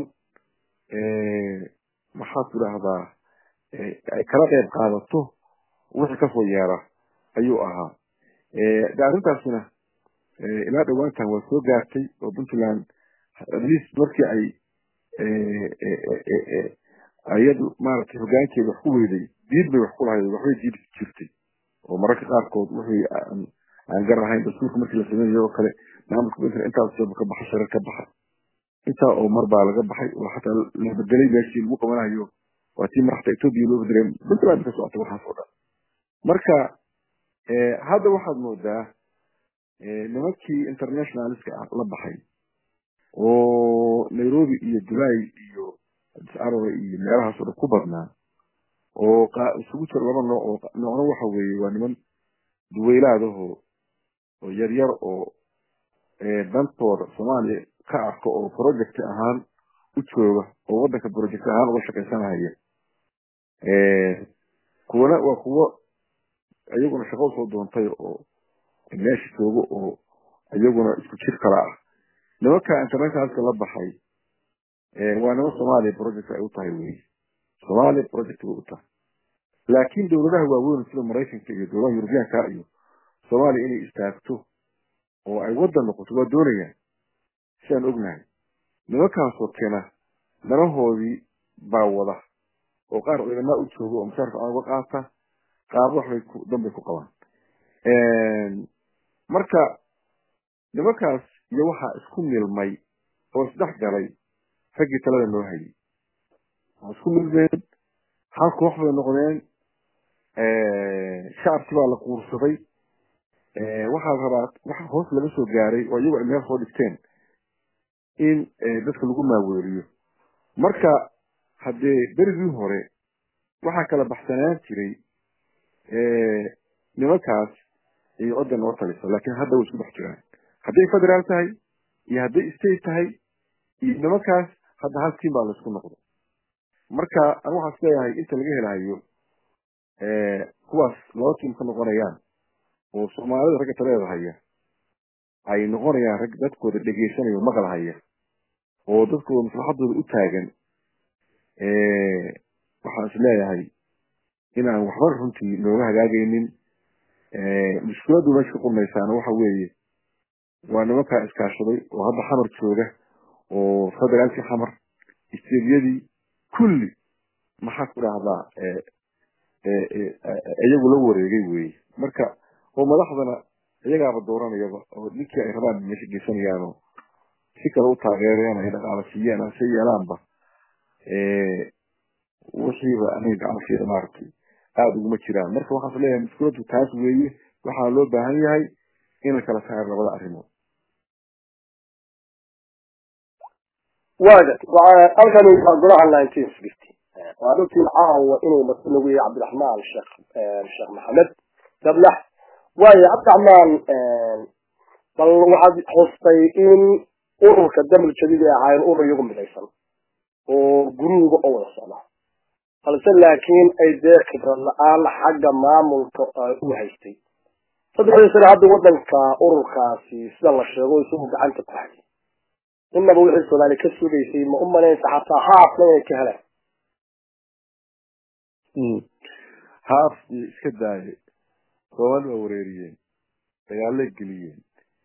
maxaa ku rahdaa ay kala qayb qaadato wixii kasoo yeera ayuu ahaa de arrintaasina ilaa dhawaantan waa soo gaartay oo puntland atleast markii ay ayadu maaragtay hogaankeeda wax ku weyday diid bay wax ku lahayd waxbay diid jirtay oo mararka qaarkood wixii aan gar ahayn dastuurka markii la samaynayo oo kale maamulka puntland intaas sooba ka baxa sharar ka baxa intaa oo mar baa laga baxay oo xataa la bedelay meeshii lagu qabanayo waa tii madaxda etoobiya loo bedelay puntland ka socota waxaas oo dhan marka hadda waxaad moodaa nimankii internationaliska ah la baxay oo nairobi iyo dubai iyo addis ababa iyo meelahaasoo dhan ku badnaa oo isugu jira laba nooc oo noocna waxa weeye waa niman duweylaadahoo oo yaryar oo dantooda soomaaliya ka arko oo project ahaan u jooga oo waddanka project ahaan uga shaqaysanahaya kuwana waa kuwo iyaguna shaqo usoo doontay oo meesha joogo oo iyaguna isku jir kala ah nimanka internationalka la baxay waa niman soomaaliya project ay u tahay wey soomaaliya project bay u tahay laakiin dowladaha waaweyn sida maraykanka iyo dowladaha yurubiyaanka iyo soomaaliya inay istaagto oo ay waddan noqoto waa doonayaan sidaan ognahay nimankaasoo keena danahoodii baa wada oo qaar ciidamaa u jooga oo mushaarka aan uga qaata qaarba waxbay danbay ku qabaan marka nimankaas iyo waxaa isku milmay oo isdhex galay raggii talada noo hayay waa isku milmeen hal koox bay noqdeen shacabkii baa la quursaday waxaa rabaa waxa hoos laga soo gaaray oo iyagu ay meel soo dhigteen in dadka lagu maaweeriyo marka haddee berigii hore waxaa kala baxsanaan jiray nimankaas iyo cidda noo taliso laakiin hadda way isku dhex jiraan hadday federaal tahay iyo hadday state tahay iyo nimankaas hadda hal tiim baa laisku noqdo marka an waxaas leeyahay inta laga helayo kuwaas laba tiim ka noqonayaan oo soomaalida ragga taleeda haya ay noqonayaan rag dadkooda dhegeysanaya o maqal haya oo dadkooda maslaxadooda u taagan waxaan is leeyahay inaan waxba runtii nooga hagaagaynin mushkiladu meesha ka qurmaysaana waxa weeye waa nimankaa iskaashaday oo hadda xamar jooga oo federaalkii xamar isteediyadii kulli maxaa ku dhahdaa iyagu la wareegay weye marka oo madaxdana iyagaaba dooranayaba oo ninkii ay rabaan meesha geysanayaanoo si kale u taageereen ay dhaqaala siiyeen ase yeelaanba wixiiba aniga gacansiida maaragtay aada uguma jiraan marka waxaas leeyahay mushkiladdu taas weeye waxaa loo baahan yahay in la kala saaro labada arrimood waagat halkani waa golaha nineteen sixty waa runtii caawa inuu marti nagu yahay cabdiraxmaan sheekh sheekh maxamed dablax waayo cabdiraxmaan bal waxaad xustay in ururka damil jadiid ay ahaayeen urur iyagu midaysan oo guruuga oo wada socda balse laakiin ay dee khibrad la-aan xagga maamulka u haystay saddexdii sane hadda wadanka ururkaasi sida la sheego isagu gacanta ku hayay inaba wixii soomaali ka sugaysay ma u malaynsa xataa haafna inay ka heleen haaf iyo iska daaye soomaali waa wareeriyeen dagaalay geliyeen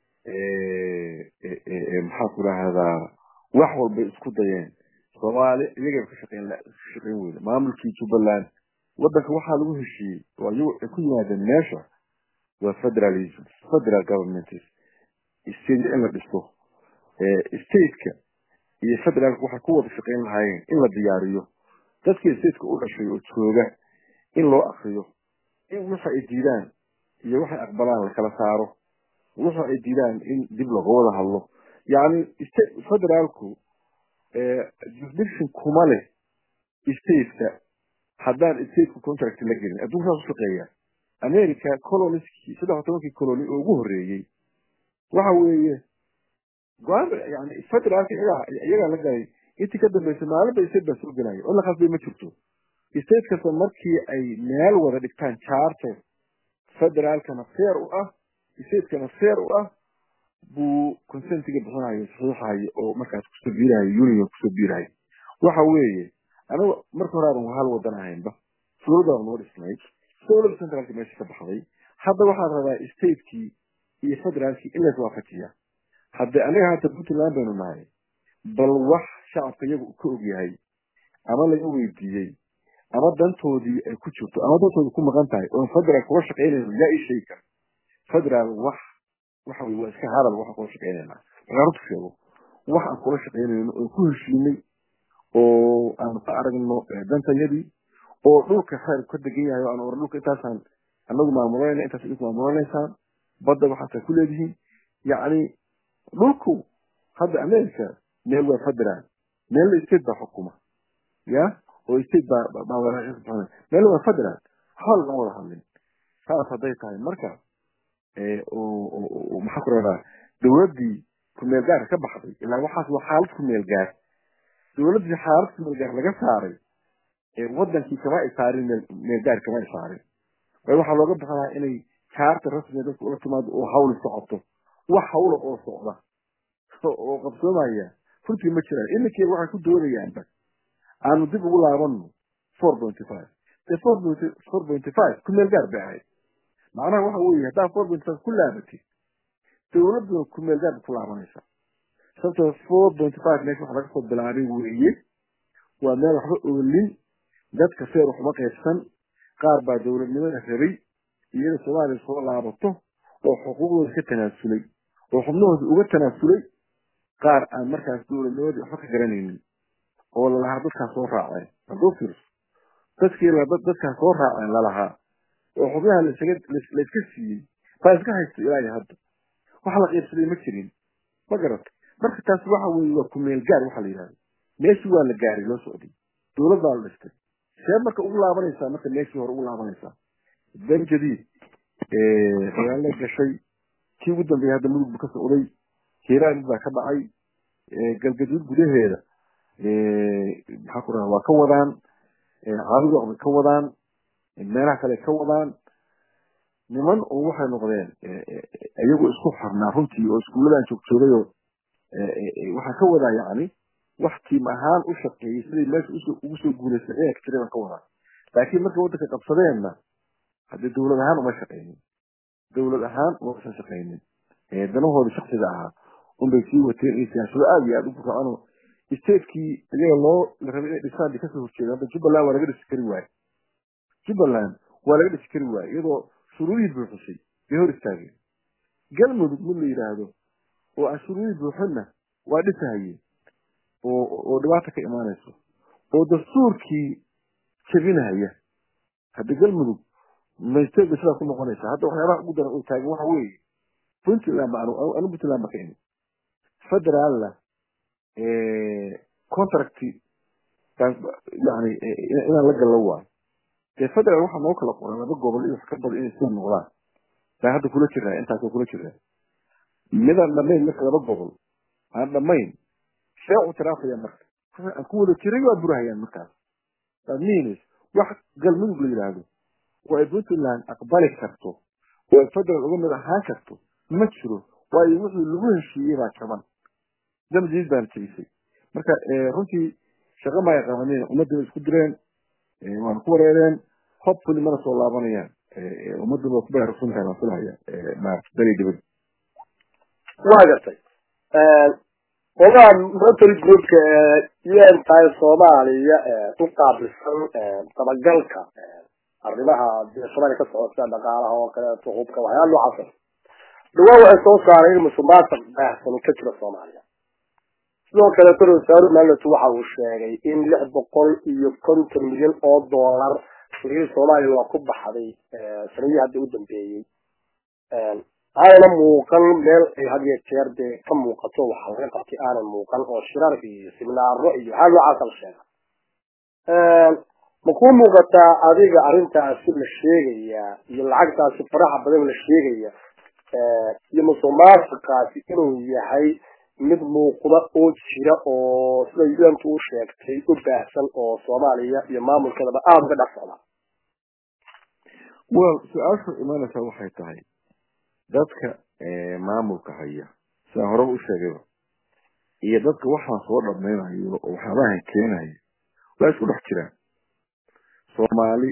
maxaa ku rahdaa wax walbay isku dayeen soomaali iyagay ka shaqeyn ka shaqeyn weyda maamulkii jubbaland wadanka waxaa lagu heshiiyey oo iyagu ay ku yimaadeen meesha waa federalism federal government state in la dhisto stateka iyo federaalka waxay ku wada shaqeyn lahaayeen in la diyaariyo dadkii stateka u dhashay oo jooga in loo akriyo in waxa ay diidaan iyo waxay aqbalaan la kala saaro waxa ay diidaan in dib looga wada hadlo yani federaalku jurisdiction kuma leh stateka haddaan stateka contract la gelin adduunka saas u shaqeeya america coloniskii saddex tobankii colony oo ugu horreeyey waxa weeye go-aan yani federaalka iyagaa iyagaa la galay intii ka dambeysay maalinba state baa soo gelaya oo la khasbay ma jirto state kasta markii ay meel wada dhigtaan charter federaalkana fair u ah stateskana fair u ah buu consentiga bixinayo saxiixayo oo markaas kusoo biirayo union kusoo biirayo waxa weeye aniga marka hore aadan hal wadan ahaynba dowladaan noo dhisnay dowladda centraalka meesha ka baxday hadda waxaad rabaa statekii iyo federaalkii in lays waafajiya hadde aniga hata puntland baynu nahay bal wax shacabka iyagu ka og yahay ama laga weydiiyey ama dantoodii ay ku jirto ama dantoodii ku maqan tahay oon federaal kula shaqaynayno yaa ii sheegi kara federaal wax waxa weye waa iska hadal waxaan kula shaqaynaynaa markaan runta sheego wax aan kula shaqaynayno oon ku heshiinay oo aanu ka aragno dantayadii oo dhulka khayr ka degan yahay oo aan oran dhulka intaasaan anagu maamulanayna intaas idinku maamulanaysaan badda waxaasaa ku leedihiin yacni dhulku hadda america meel waa federal meelna state baa xukuma ya oo state baa meelna waa federal waxba laga wada hadlin saas hadday tahay marka maxaa ku radaa dowladdii kumeel gaarka ka baxday ilaa waxaas waa xaalad kumeel gaar dowladdii xaalad kumeel gaar laga saaray wadankii kama ay saarin meel gaar kama ay saarin waayo waxaa looga baxdaa inay kaarta rasmiga dadka ula timaado oo hawli socoto wax hawla oo socda oo qabsoomaya runtii ma jiraan iminkii waxay ku doonayaanba aanu dib ugu laabano four pointy five dee four point four pointy five ku meel gaar bay ahayd macnaha waxa weeye haddaa four pointy five ku laabatid dowladduna ku meel gaar ku laabanaysa sababtoo four pointy five meesha waxa laga soo bilaabay weeye waa meel waxba oolin dadka feer waxuma qaybsan qaar baa dowladnimada rabay iyada soomaaliya soo laabato oo xuquuqdooda ka tanaasulay oo xubnahooda uga tanaasulay qaar aan markaas dowladnimadii waxba ka garanaynin oo lalahaa dadkaas soo raaceen hadduu fiirso dadkii dadkaas soo raaceen lalahaa oo xubnaha lasaga layska siiyey baa iska haysta ilaa iyo hadda wax la qiibsaday ma jirin ma garata marka taas waxa weeye waa kumeel gaar waxa la yidhahda meeshii waa la gaaray loo socday dowlad baa la dhistay see marka ugu laabanaysaa marka meeshii hore ugu laabanaysaa ben jadiid dagaalla gashay kii ugu dambeeyay hadda mudug bu ka socday hiiraan baa ka dhacay galgaduud gudaheeda maxaa ku raha waa ka wadaan caabudoq bay ka wadaan meelaha kale ka wadaan niman oo waxay noqdeen iyagu isku xornaa runtii oo iskuulladan joogjoogay oo waxaa ka wadaa yacni wax tiim ahaan u shaqeeyey siday meesha ugu soo guulaystay ciidanka tiriban ka wadaa laakiin markay waddanka qabsadeenna haddii dowlad ahaan uma shaqaynin dowlad ahaan umausan shaqaynin danahooda shaksiga ahaa unbay sii wateen iyo siyaasado aada iyo aada u bukaano statekii iyaga loo la rabay inay dhisaan bay kasoo horjeedeen hadda jubbaland waa laga dhisi kari waaye jubbaland waa laga dhisi kari waaye iyadoo shuruudihii buuxisay bay hor istaageen galmudug mid la yidhaahdo oo anshuuriyii buuxinna waa dhisahayeen oo oo dhibaata ka imaanayso oo dastuurkii jebinahaya haddi galmudug maysteega sidaa ku noqonaysa hadda waxyaabaha ugu daran oo taagan waxa weeye puntland ba anu puntland ba ka imi federaalna contract yani inaan la gallo waayo dee federal waxaa noo kala qoran laba gobol iyo wax ka badan inay sida noqdaan baa hadda kula jiraa intaasoo kula jiraa midaan dhamayn marka laba gobol aan dhamayn see u tiraafaya marka aan ku wada jiray waa burahayaan markaas that means wax galmudug la yidhaahdo oo ay puntland aqbali karto oo ay federal uga mid ahaan karto ma jiro waayo wixii lagu heshiiyey baa jaban damjiid baana jebisay marka runtii shaqo maay qabaneen ummaddiiba isku direen waana ku wareereen hopefully mana soo laabanayaan ummaddan waa ku baraarugsantahay waan filahaya maarata beri dibad waa gartay ogaa military groupka un tahay soomaaliya u qaabilsan dabagalka arrimaha dee soomaaliya ka socota dhaqaalaha oo kaleeto hubka waxyaala noocaas dhawaan waxay soo saaray in musuqmaasuq baahsan ka jiro soomaaliya sidoo kaleeto rasaaru maalatu waxa uu sheegay in lix boqol iyo konton milyan oo dollar shirkii soomaaliya waa ku baxday sanadihii hadda u dambeeyey aanana muuqan meel ay had iyo jeer dee ka muuqato waxa laga qabtay aanan muuqan oo shirar iyo siminaaro iyo waxaa noocaasa la sheega ma kuu muuqataa adiga arrintaasi la sheegaya iyo lacagtaasi faraha badan la sheegaya iyo musuqmaasuqaasi inuu yahay mid muuqda oo jira oo sida untu u sheegtay u baahsan oo soomaaliya iyo maamulkeedaba aada uga dhex socda well su-aashu imaanaysaa waxay tahay dadka maamulka haya sidaan horeba u sheegayba iyo dadka waxaan soo dhammaynayo oo waxyaabahan keenaya waa isku dhex jiraan soomaali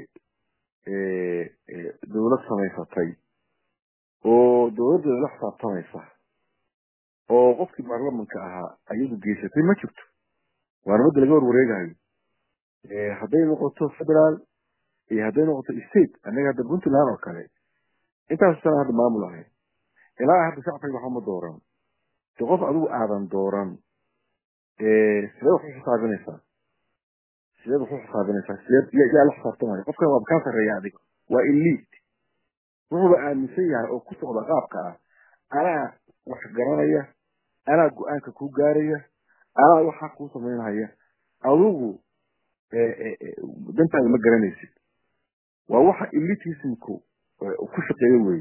dawlad samaysatay oo dawladdeeda la xisaabtamaysa oo qofkii baarlamanka ahaa ayadu geysatay ma jirto waana midda laga warwareegayo hadday noqoto federaal iyo hadday noqoto state annaga hadda puntland oo kale intaas sana hadda maamul ahayn ilaa hadda shacbiga waxba ma dooran de qof adigu aadan dooran sideed wax u xisaabinaysaa sideed wax u xisaabinaysaa sideed yaa la xisaabtamaya qofkan waa kaa sarreeya adiga waa elite wuxuuba aaminsan yahay oo ku socda qaabka ah anaa wax garanaya anaa go-aanka ku gaaraya anaa waxaa kuu samaynhaya adigu dantaada ma garanaysid waa waxa elitismku ku shaqeeyo wey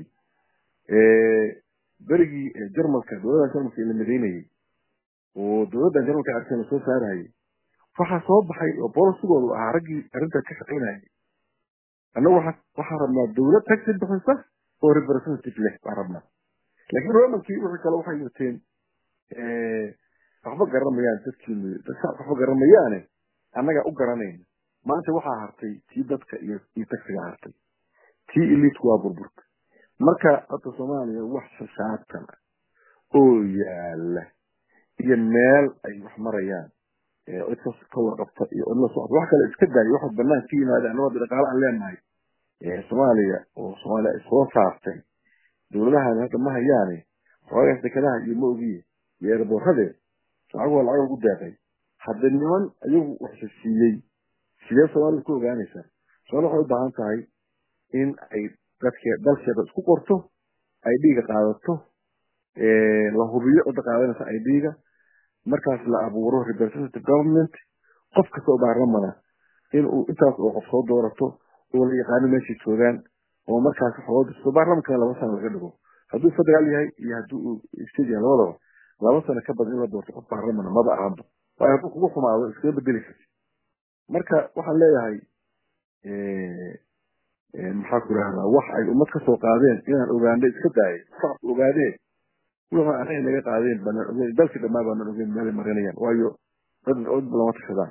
berigii jarmalka dowladda jarmalka la madaynayay oo dowladda jarmalka arkan la soo saarayay waxaa soo baxay oo bolosigoodu ahaa raggii arrintaa ka shaqaynayay annagu waa waxaan rabnaa dawlad taxi bixisa oo representative leh baan rabnaa laakiin romankii wixii kale waxay wateen waxba garanmayaan dadkiinu dadka waxba garamayaane annagaa u garanayna maanta waxaa hartay tii dadka iyo iyo taxiga hartay tii eliitku waa burburka marka hadda soomaaliya wax shasaabtan ah oo yaala iyo meel ay wax marayaan cid kas ka warqabta iyo cid la socota wax kale iska daayo waxa banaan ka yimaada annagoo dhaqaale aan leenahay soomaaliya oo soomaaliya ay soo saartay dawladahan hadda ma hayaane xoogaas dekadaha iyo ma ogiye iyo eerboorade lacag waa lacag ugu deeqay hadda niman ayagu wax siiyey sidee soomaalida ku ogaanaysaa soomaalida waxay u baahan tahay in ay dadke dalkeeda isku qorto ay dhiiga qaadato la hubiyo cidda qaadanaysa ay dhiiga markaas la abuuro representative government qof kasta oo baarlamana inuu intaas oo qof soo doorato oo la yaqaano meeshay joogaan oo markaas wax loo disto baarlamankana laba sano laga dhigo hadduu federaal yahay iyo haddii uu state yahay labadaba laba sano ka badan in la doorto qof baarlamana maba ahanba waayo hadduu kugu xumaado iskaga bedeli karti marka waxaan leeyahay maxaa ku rahdaa wax ay ummad ka soo qaadeen inaan ogaano iska daayay shacabku ogaadeen wixii anaga naga qaadeen banaan ogeyn dalkii dhammaa baanaan ogeyn meelay marinayaan waayo dad cod lama tashadaan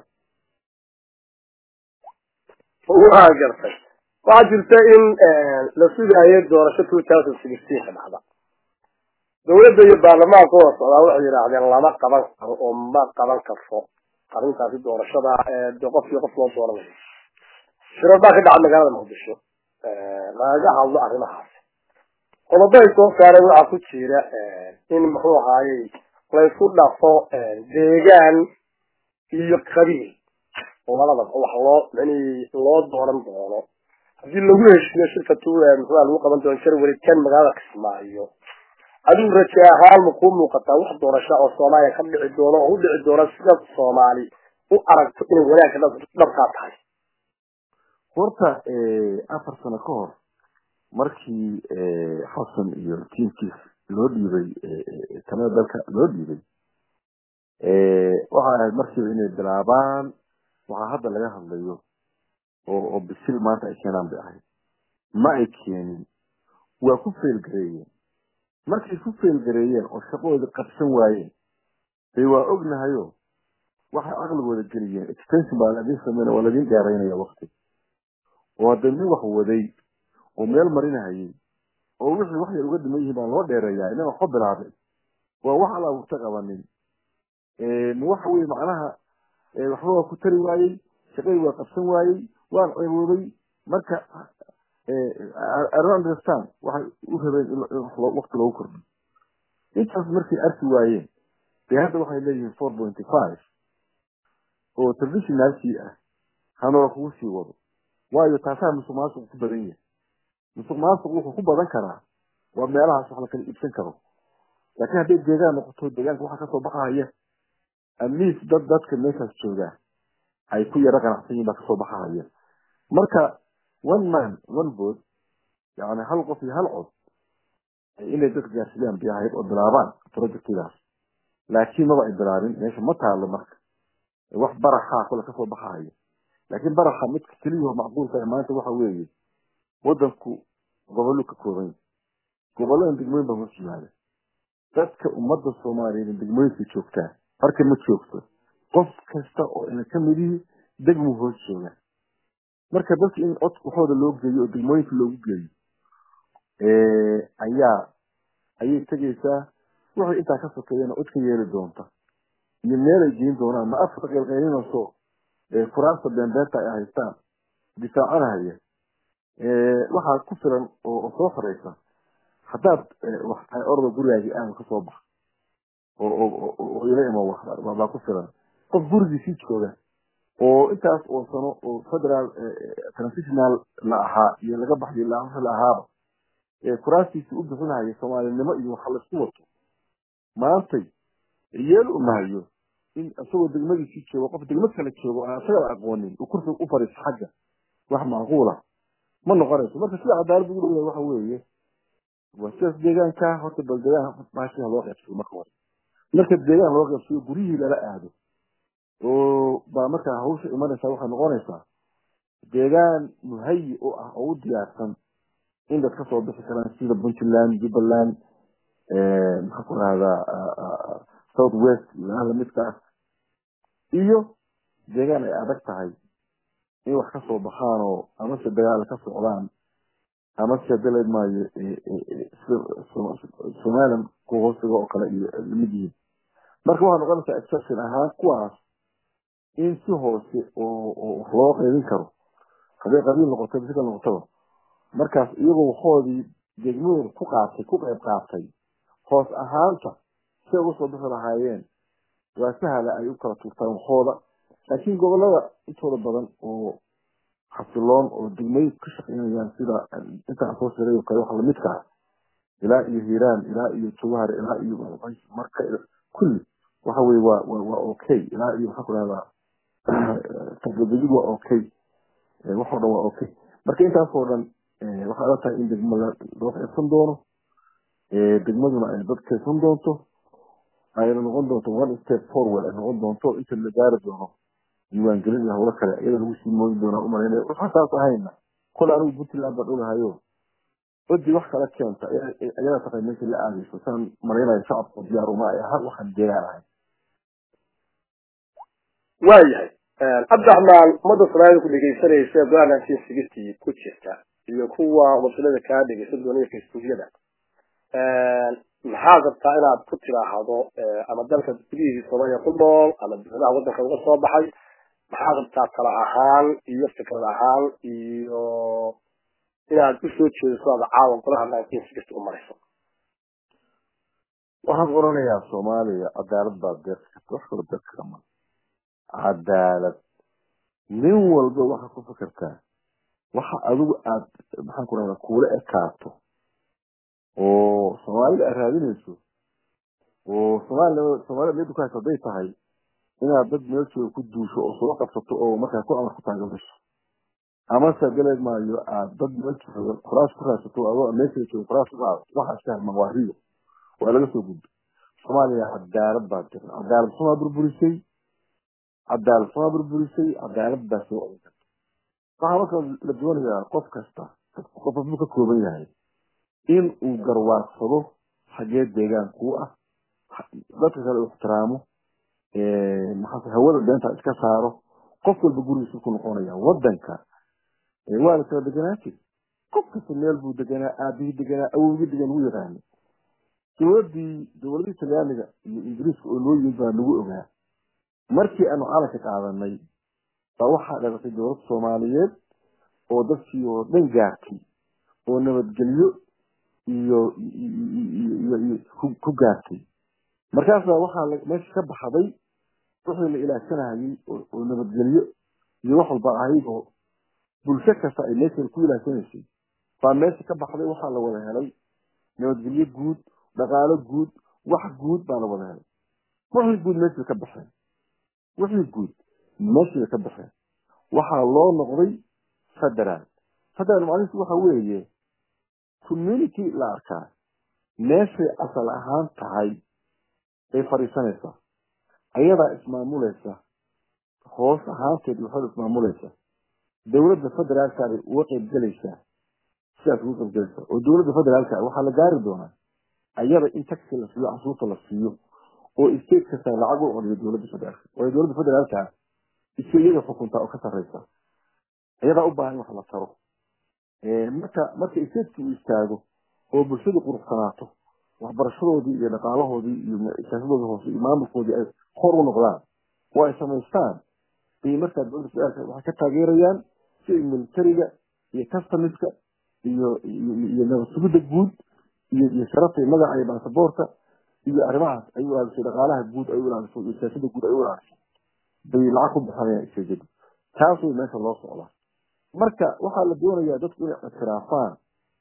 waa gartay waxaa jirta in la sugaayo doorasho two thousand sixteen ka dhacda dawladda iyo baarlamaanka wada socdaa waxay yidhaahdeen lama qaban karo oo ma qaban karto arrintaasi doorashada de qofkii qof loo dooranayo shirar baa ka dhaca magaalada muqdisho lagaga hadlo arrimahaasi qodobaday soo saareen waxaa ku jira in muxuu ahaayey laysku dhafo deegaan iyo qabiil oo labadaba wax loo yani loo dooran doono haddii lagu heshiiyo shirka tu muxua lagu qaban doono jarwari kan magaalada kismaayo adigu raje ahaan ma kuu muuqataa wax doorasho oo soomaaliya ka dhici doono oo u dhici doono sida soomaali u aragto inay wanaagka dhabkaa tahay horta afar sano ka hor markii xasan iyo tiimkiis loo dhiibay talada dalka loo dhiibay waxay ahayd markiiba inay bilaabaan waxaa hadda laga hadlayo oo oo bisil maanta ay keenaan bay ahayd ma ay keenin waa ku feelgareeyeen markay ku feelgareeyeen oo shaqadoodii qabsan waayeen bay waa ognahayo waxay caqligooda geliyeen extension baa ladiin sameyn waa ladiin gaaraynaya wakti oo hadda nin wax waday oo meel marinahayay oo wixii wax yar uga dhiman yihiin baa loo dheereeyaa inaan waxba bilaabay waa wax alla uta qabanin waxa weye macnaha waxba waa ku tari waayey shaqadii waa qabsan waayey waan ceeboobay marka I don't understand waxay u rabeen in wakti loogu kordhiyo intaas markay arki waayeen dee hadda waxay leeyihiin four pointy five oo traditionalkii ah hanoola kugu sii wado waayo taasaa musuq maasuq ku badan yahay musuq maasuq wuxuu ku badan karaa waa meelahaas wax la kala iibsan karo laakiin hadday deegaan noqoto deegaanka waxaa kasoo baxahaya amiis dad dadka meeshaas joogaa ay ku yaro qanacsan yihin baa kasoo baxahaya marka one man one vote yani hal qof iyo hal cod inay dadka gaarsiiyaan bay ahayd oo bilaabaan projectidaas laakiin maba ay bilaabin meesha ma taalo marka wax baraxaa kule kasoo baxahaya laakiin baraxa midka keliyaho macquulka ah maanta waxa weeye wadanku gobollo ka kooban yahay gobolladan degmooyin baa hoos yimaada dadka ummadda soomaaliyeed degmooyinka joogtaa marka ma joogto qof kasta oo ina ka midihii degmu hoos jooga marka dadka in cod waxooda loo geeyo oo degmooyinka loogu geeyo ayaa ayay tegaysaa waxay intaa ka sokeeyana cod ka yeeli doonta iyo meelay geyn doonaan ma afka qeylqeylinayso furaasta beenbeenta ay haystaan difaacanahaya waxaa ku filan oo soo xoreysa haddaad wax tahay orda gurigaagii aanu kasoo bax oo ila imo wax baa ku filan qof gurigiisii jooga oo intaas oo sano oo federal transitional la ahaa iyo laga baxyo la ahaaba kuraastiisii u bixinahaya soomaalinimo iyo waxa laisku wato maantay yeel u mahayo in isagoo degmadiisii joogo qof degmad kale joogo aan isagaba aqoonin uu kursi u fariiso xagga wax macquula ma noqonayso marka sida cadaalad ugu leeyahay waxa weeye waa sidaas deegaanka horta bal deegaan baashiha loo qaybsayo marka hore marka deegaan loo qaybsayo guryihii lala aado oo baa markaa hawsha imanaysaa waxay noqonaysaa deegaan muhayi u ah oo u diyaarsan in dad kasoo bixi karaan sida puntland jubbaland maxaa ku rahdaa south west meelaha lamidka ah iyo deegaan ay adag tahay in wax kasoo baxaan oo amase dagaal ka socdaan amase daleed maayo somaliland ku hoosiga oo kale iyo lamid yihiin marka waxay noqonaysaa exception ahaan kuwaas in si hoose oo wax loo qaybin karo hadday qabiil noqoto bisika noqotaba markaas iyagoo waxoodii degmooyin ku qaatay ku qayb qaatay hoos ahaanta say uga soo bixi lahaayeen waa sahla ay u kala tuurtaan waxooda laakiin gobolada intooda badan oo xasiloon oo degmooyin ka shaqeynayaan sida intaan soo sheegay oo kale waxa lamidka ah ilaa iyo hiiraan ilaa iyo jawhar ilaa iyo marka kulli waxa weye waa waa okay ilaa iyo maxaa ku rahdaa tagdegid waa okay waxoo dhan waa okay marka intaasoo dhan waxay la tahay in degmo loo qaybsan doono degmaduna ay dad kaysan doonto ayna noqon doonto one step forward ay noqon doonto inta la gaari doono diiwaangelin iyo hawlo kale iyada lagu sii mooyi doonaa umalaynaya waxaan saas ahayna kole anigu puntland baan ogahayo codii wax kala keenta ayada taqay meesha la aadayso saan malaynayo shacabka diyaar uma ay aha waxaan deegaan ahay waayahay cabdiraxmaan ummadda soomaalida ku dhegeysanaysa go-aan nineteen sixty ku jirta iyo kuwa wasilada kaa dhegeysan doonaya facebookyada maxaad rabtaa inaad ku tiraahdo ama dalka gudihii soomaaliya ku nool ama dowladaha waddanka uga soo baxay maxaad rabtaa tala ahaan iyo fikrad ahaan iyo inaad usoo jeediso aada caawa golaha nineteen sixty u marayso waxaan oranayaa soomaaliya cadaalad baa deeqi karta wax kalo deeqi kara ma cadaalad nin walba waxaad ku fikirtaa waxa adigu aad maxaan ku rahdaa kuula ekaato oo soomaalida aad raadinayso oo soomaalia soomaalida meedu ka hayso hadday tahay inaad dad meel jooga ku duusho oo soo qabsato oo markaa ku amar ku taageerayso amase galeed maayo aad dad meel jooga kuraas ku raadsato adoo meesha jooga kuraas ku qaadato waxaa iska halman waa riyo waa laga soo gudbo soomaaliya cadaalad baa jira cadaalad xumaa burburisay cadaalad xumaa burburisay cadaalad baa soo odin karta waxaa marka la doonayaa qof kasta qof buu ka kooban yahay in uu garwaarsado xagee deegaan kuu ah dadka kale uu ixtiraamo maxaa hawada beenta iska saaro qof walba gurigiisu ku noqonaya wadanka waa la kala deganaa jiri qof kasta meel buu deganaa aabihii deganaa awowgii degan lagu yaqaano dowladii dowladii talyaaniga iyo ingiriiska oo loo yimid baa lagu ogaa markii aanu calanka qaadanay baa waxaa dhalatay dowlad soomaaliyeed oo dadkii oo dhan gaartay oo nabadgelyo iyo iyo ku gaartay markaasa waxaa meesha ka baxday wixii la ilaashanayay oo nabadgelyo iyo wax walba ahayd oo bulsho kasta ay meesha ku ilaashanaysay baa meesha ka baxday waxaa la wada helay nabadgelyo guud dhaqaalo guud wax guud baa la wada helay wixii guud meesha ka baxeen wixii guud meesha ka baxeen waxaa loo noqday federaal federaal macnihiisu waxa weeye community la arkaa meeshay asal ahaan tahay ay fadhiisanaysaa ayadaa ismaamulaysa hoos ahaanteed waxaad ismaamulaysa dowladda federaalkaabay uga qaybgelaysaa sidaas uga qaybgelaysaa oo dowladda federaalka waxaa la gaari doonaa ayada in taxi la siiyo cashuurta la siiyo oo state kasta lacag u celiyo dowladda federaalka waayo dowladda federaalka iska iyaga xukuntaa oo ka sarreysa ayadaa u baahan wax la taro marka marka stateki uu istaago oo bulshadu quruxsanaato waxbarashadoodii iyo dhaqaalahoodii iyo siyaasadoodii hoose iyo maamulkoodii ay hor u noqdaan oo ay samaystaan ay markaa dowladda federaalka waxay ka taageerayaan si ay militariga iyo customiska iyo iyo nabad sugidda guud iyo iyo sharafta iyo magaca iyo baasaboorka iyo arrimahaas ay u ilaalisay dhaqaalaha guud ay u ilaaliso iyo siyaasadda guud ay u ilaaliso bay lacag ku bixinayaan isajadu taas way meesha loo socdaa marka waxaa la doonayaa dadku inay ictiraafaan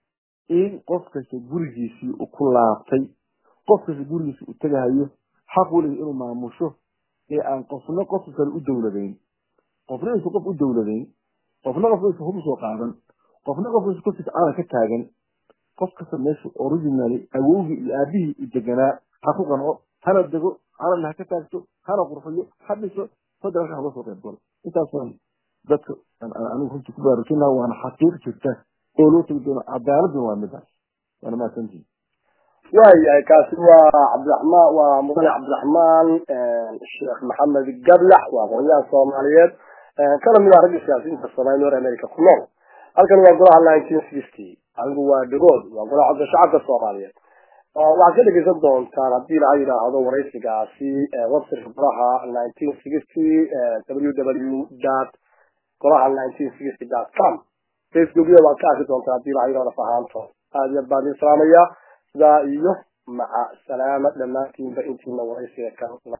in qof kasta gurigiisii u ku laabtay qof kasta gurigiisii u tegahayo xaq weliga inuu maamusho ee aan qofna qofka kale u dowladayn qofna aysan qof u dowladayn qofna qof aysan hub soo qaadan qofna qof aysan korkiisa calan ka taagan qof kasta meesha originally awowgii iyo aabihii u deganaa ha ku qanco hana dego calanna ha ka taagto hana qurxiyo ha dhiso federaalka ha loo soo qayb galo intaasaan dadka anigu runtii ku baraarujinaa waana xaqiiq jirta oo loo tegi doono cadaaladuna waa midaas waana mahadsantihin waayahay kaasi waa cabdiraxmaan waa mudane cabdiraxmaan sheekh maxamed gablax waa aqoonyahan soomaaliyeed kana mid ah ragga siyaasiyiinta soomaaliya nor america ku nool halkan waa golaha nineteen sixty adigu waa dhagood waa golaha codka shacabka soomaaliyeed waxaad ka dhegeysan doontaan haddii laga yidhaahdo waraysigaasi websiteka golaha nineteen sixty w w dot golaha nineteen sixty dot com facebookyada waad ka arki doontaan haddii laga yidhahdo fahaanto aad iyo aad baan idin salaamaya sidaa iyo maca salaama dhammaantiinba intiina waraysiga kan